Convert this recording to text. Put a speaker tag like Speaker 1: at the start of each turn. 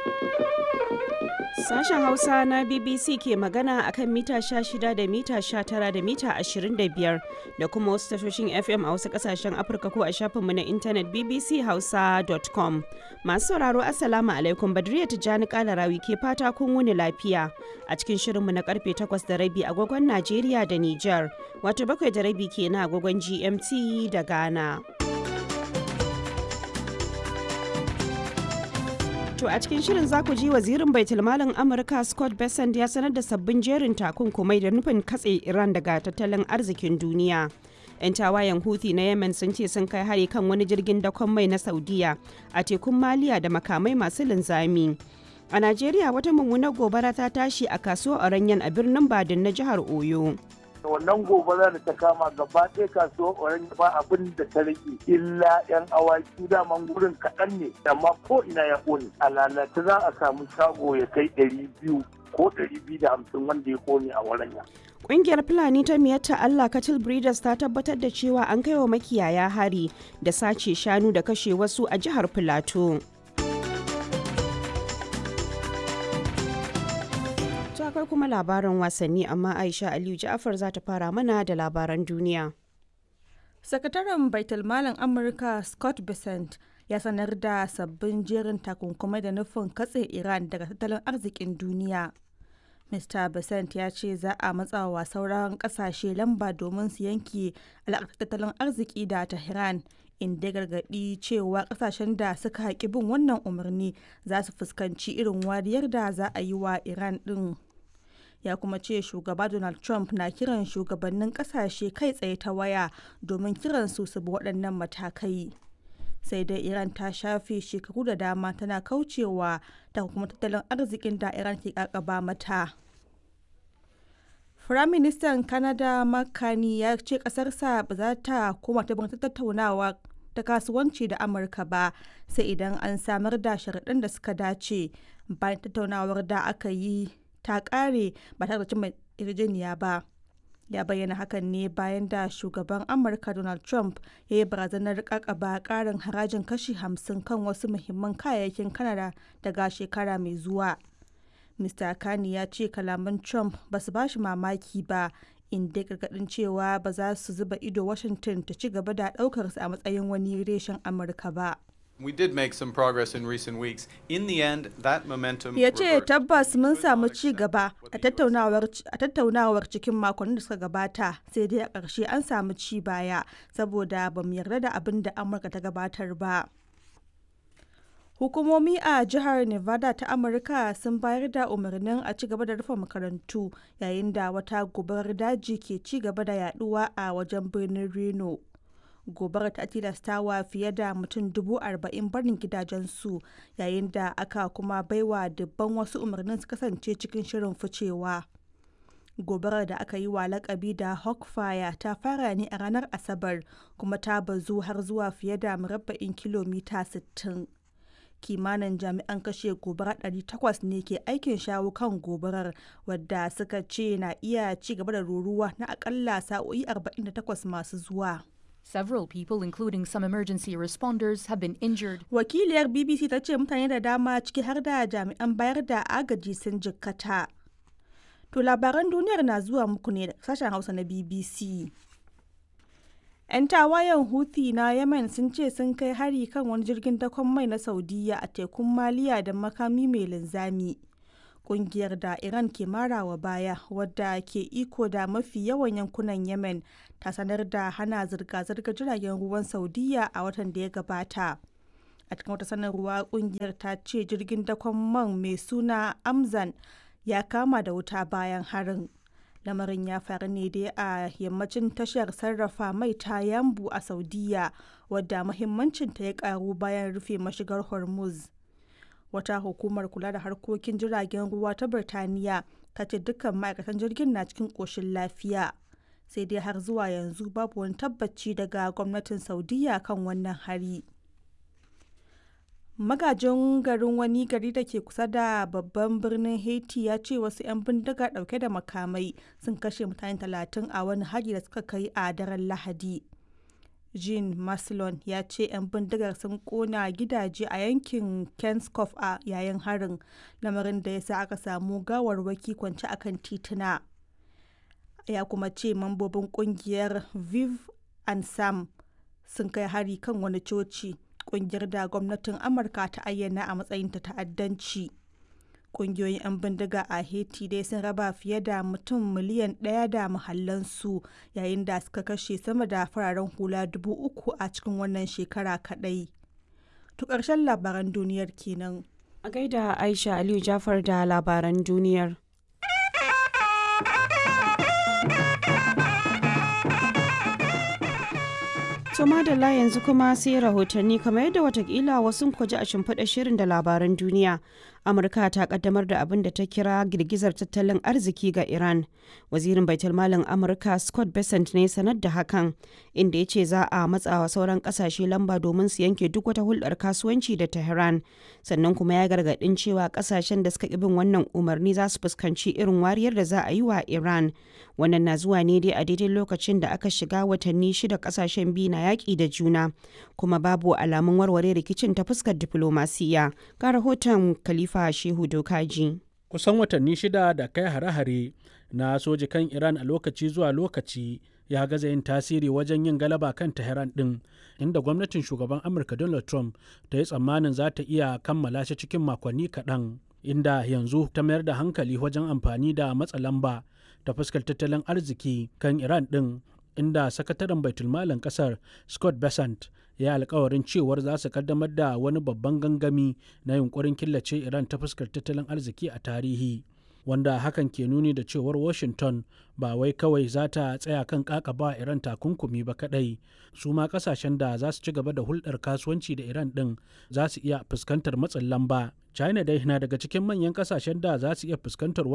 Speaker 1: Sashen Hausa na BBC ke magana akan mita 16 da mita 19 da mita 25 da kuma wasu tashoshin FM a wasu kasashen Afirka ko a shafinmu na intanet bbchausa.com. Masu sauraro Assalamu alaikum Badriya Tijjani Kalarawi ke fata kun wuni lafiya a cikin shirinmu na karfe 8 da rabi agogon Najeriya da Nijar, wato bakwai da rabi kenan agogon GMT da Ghana. To a cikin shirin za ku ji wazirin baitulmalin Amurka Scott Bessent ya sanar da sabbin jerin takunkumai da nufin katse Iran daga tattalin arzikin duniya. 'Yan tawayen Houthi na Yemen sun ce sun kai hari kan wani jirgin dakon mai na Saudiya a tekun Maliya da makamai masu linzami. A Najeriya wata mummunar gobara ta tashi a kasuwar Oranyen a birnin Badin na jihar Oyo.
Speaker 2: wannan gobara da ta kama gaba ɗaya kasuwar orange ba abin da ta rage illa yan awaki daman gurin kaɗan ne amma ko ina ya ƙone a lalata za a samu shago ya kai ɗari biyu ko ɗari biyu da hamsin wanda ya ƙone a waranya.
Speaker 1: Ƙungiyar Fulani ta miyatta Allah Cattle Breeders ta tabbatar da cewa an kai wa makiyaya hari da sace shanu da kashe wasu a jihar Filato. akwai kuma labaran wasanni amma aisha aliyu ja'afar za ta fara mana da labaran duniya
Speaker 3: sakataren baitulmalin amurka scott bessent ya sanar da sabbin jerin takunkumai da nufin katse iran daga tattalin arzikin duniya mr bessent ya ce za a matsawa sauran kasashe lamba domin su yanke alaƙar tattalin arziki da tehran inda gargaɗi cewa kasashen da suka haƙi bin wannan umarni za su fuskanci irin wariyar da za a yi wa iran ɗin ya kuma ce shugaba donald trump na kiran shugabannin kasashe kai tsaye ta waya domin kiran su su bi waɗannan matakai sai dai iran ta shafe shekaru da dama tana kaucewa ta kuma tattalin arzikin da iran ke kakaba mata firaministan canada makani ya ce kasarsa ba za ta koma ta tattaunawa ta kasuwanci da amurka ba sai idan an samar da sharaɗin da suka dace bayan tattaunawar da aka yi ta kare ba tare da cimma yarjejeniya ba ya bayyana hakan ne bayan da shugaban amurka donald trump ya yi barazanar kakaba karin harajin kashi 50 kan wasu muhimman kayayyakin kanada daga shekara mai zuwa mr kani ya ce kalaman trump ba su bashi mamaki ba inda gargadin cewa ba za su zuba ido washington ta ci gaba da daukar su a matsayin wani reshen amurka ba
Speaker 4: We did make some progress in recent weeks. In the end, that momentum
Speaker 3: Ya ce tabbas mun samu ci gaba a tattaunawar cikin makonnin da suka gabata sai dai a ƙarshe an samu ci baya saboda ba mu yarda da abin da Amurka ta gabatar ba. Hukumomi a jihar Nevada ta Amurka sun bayar da umarnin a ci gaba da rufe makarantu yayin da wata gobarar daji ke ci gaba da yaduwa a wajen birnin Reno. gobarar ta tilastawa fiye da mutum dubu arba'in barin gidajensu yayin da aka kuma baiwa dubban wasu umarnin su kasance cikin shirin ficewa gobarar da aka yi wa lakabi da hawkfire ta fara ne a ranar asabar kuma ta bazu har zuwa fiye da murabba'in kilomita 60 kimanin jami'an kashe gobara 800 ne ke aikin shawo kan gobarar wadda suka ce na iya ci gaba da ruruwa na akalla sa'o'i 48 masu zuwa
Speaker 5: Several people, including some emergency responders, have been injured.
Speaker 3: Wakiliyar BBC ta ce mutane da dama ciki har da jami'an bayar da agaji sun jikkata. To labaran duniyar na zuwa muku ne da sashen Hausa na BBC. 'Yan tawayen Houthi na Yemen sun ce sun kai hari kan wani jirgin dakon mai na Saudiya a tekun Maliya da makami mai linzami. kungiyar da Iran ke marawa baya wadda ke iko da mafi yawan yankunan Yemen ta sanar da hana zirga-zirgar jiragen ruwan Saudiya a watan da ya gabata. A cikin wata sanarwa kungiyar ta ce jirgin dakon man mai suna Amzan ya kama da wuta bayan harin. Lamarin ya faru ne dai a yammacin tashar sarrafa mai ta Yambu a Saudiya wadda muhimmancinta ya karu bayan rufe mashigar Hormuz. wata hukumar kula da harkokin jiragen ruwa ta birtaniya ta ce dukkan ma'aikatan jirgin na cikin ƙoshin lafiya sai dai har zuwa yanzu babu wani tabbaci daga gwamnatin saudiya kan wannan hari magajin garin wani gari da ke kusa da babban birnin haiti ya ce wasu 'yan bindiga dauke da makamai sun kashe mutane talatin a wani hari da suka kai a daren lahadi jean maslon ya ce 'yan bindigar sun kona gidaje a yankin kenskoff a yayin harin lamarin da ya sa aka samu gawarwaki kwance akan tituna ya kuma ce mambobin kungiyar viv and sam sun kai hari kan wani coci kungiyar da gwamnatin amurka ta ayyana a matsayin ta ta'addanci kungiyoyin 'yan bindiga a haiti dai sun raba fiye da mutum miliyan ɗaya da mahallansu yayin da suka kashe sama da fararen hula dubu uku a cikin wannan shekara kaɗai to ƙarshen labaran duniyar kenan
Speaker 1: A gaida Aisha Aliyu Jafar da labaran duniyar. To madalla yanzu kuma sai rahotanni kamar yadda watakila wasu kwaji a shimfiɗa shirin da labaran duniya. Amurka ta kaddamar da abin da ta kira girgizar tattalin arziki ga Iran. Wazirin Baitulmalin Amurka Scott Bessent ne sanar da hakan, inda ya ce za a matsawa sauran kasashe lamba domin su yanke duk wata hulɗar kasuwanci da Tehran. Sannan kuma ya gargaɗin cewa kasashen da suka bin wannan umarni za su fuskanci irin wariyar da za a yi wa Iran. Wannan na zuwa ne dai a daidai lokacin da aka shiga watanni shida kasashen biyu na yaƙi da juna, kuma babu alamun warware rikicin ta fuskar diflomasiya. Ga rahoton Khalifa Shehu Dokaji.
Speaker 6: Kusan watanni shida da kai hare-hare na soji kan Iran a lokaci zuwa lokaci ya gaza yin tasiri wajen yin galaba kan Tehran ɗin, inda gwamnatin shugaban Amurka Donald Trump ta yi tsammanin za ta iya kammala shi cikin makonni kaɗan. Inda yanzu ta mayar da hankali wajen amfani da matsa lamba ta fuskar tattalin arziki kan Iran ɗin inda sakataren baitulmalin kasar scott besant ya yi alkawarin cewar za su kaddamar da wani babban gangami na yunkurin killace iran ta fuskar tattalin arziki a tarihi wanda hakan ke nuni da cewar washington ba wai kawai za ta tsaya kan kakaba iran takunkumi ba kadai su ma kasashen da za su ci gaba da hulɗar kasuwanci da iran ɗin za su iya fuskantar matsin lamba china dai na daga cikin manyan kasashen da za su iya fuskantar